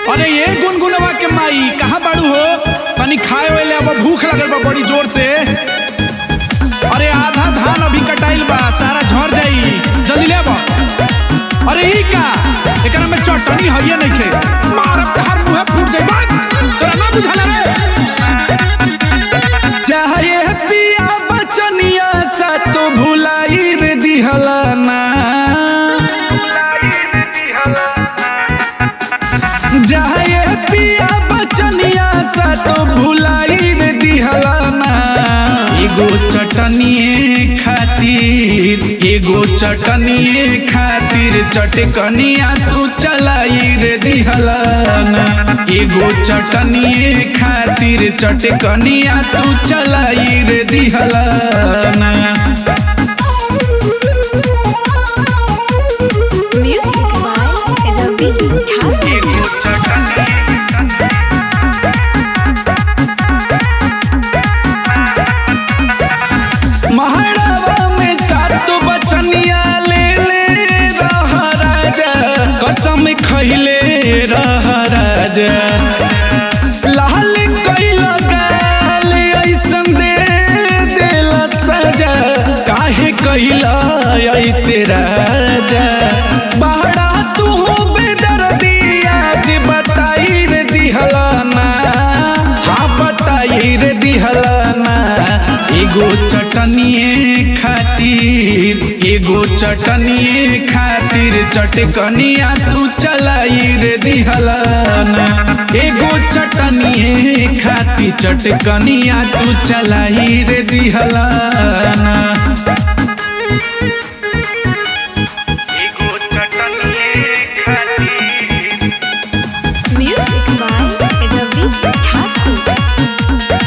अरे ये गुनगुनवा के माई कहाँ बाड़ू हो तनी खाए वाले अब भूख लगल बा बड़ी जोर से अरे आधा धान अभी कटाइल बा सारा झड़ जाई जल्दी ले आवा अरे ई का एकरा में चटनी हइये नइखे मारब तहार मुंह फूट जाई बात तोरा ना बुझाला रे चाहे पिया बचनिया सा तो भुलाई रे दिहला ना जाए पिया बचनिया सा तो भुलाई रे दिहला ना एगो चटनिए खातिर एगो चटनिए खातिर चटकनिया तू चलाई रे दिहला ना एगो चटनिए खातिर चटकनिया तू चलाई रे दिहला ना Music by Ravi Thakur. महारावा में सात बचनिया ले ले रह राजा कसम खैले रह राजा लाल कैल गाल ऐसन दे देल सजा काहे कैल ऐसे राजा बहरा तू बेदर्दी आज बताई रे दिहला ना हाँ बताई रे दिहला ना एगो चटनिए खातिर एगो चटनिए खातिर चटकनिया तू चलाई रे दिहला ना एगो चटनिए खातिर चटकनिया तू चलाई रे दिहला ना Music by Ravi Thakur.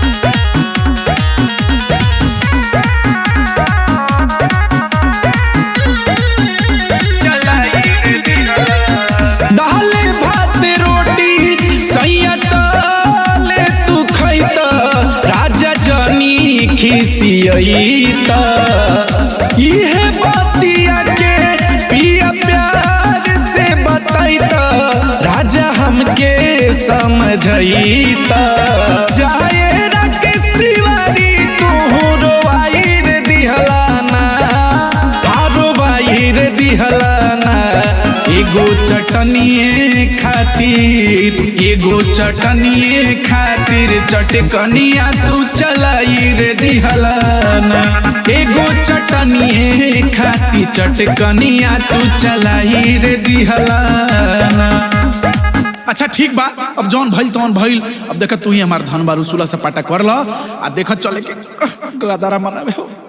दाले भात रोटी सैयत ले तू खैत राजा जनी खिसियत इहे बतिया के पिया प्यार से बतैत राजा हमके समझैत जाए राकेश तिवारी तू रोवाई रे दिहला ना आरो बाहिर दिहलाना एगो चटनिए खातिर एगो चटनिए खातिर चटकनिया तू चलाई रे दिहलाना एगो चटनिए खातिर चटकनिया तू चलाई रे दिहलाना अच्छा ठीक बा अब जौन भइल तौन भइल अब देख तू ही हमार धन बारू सुला सपाटा कर ल आ देख चले के गदारा मनावे हो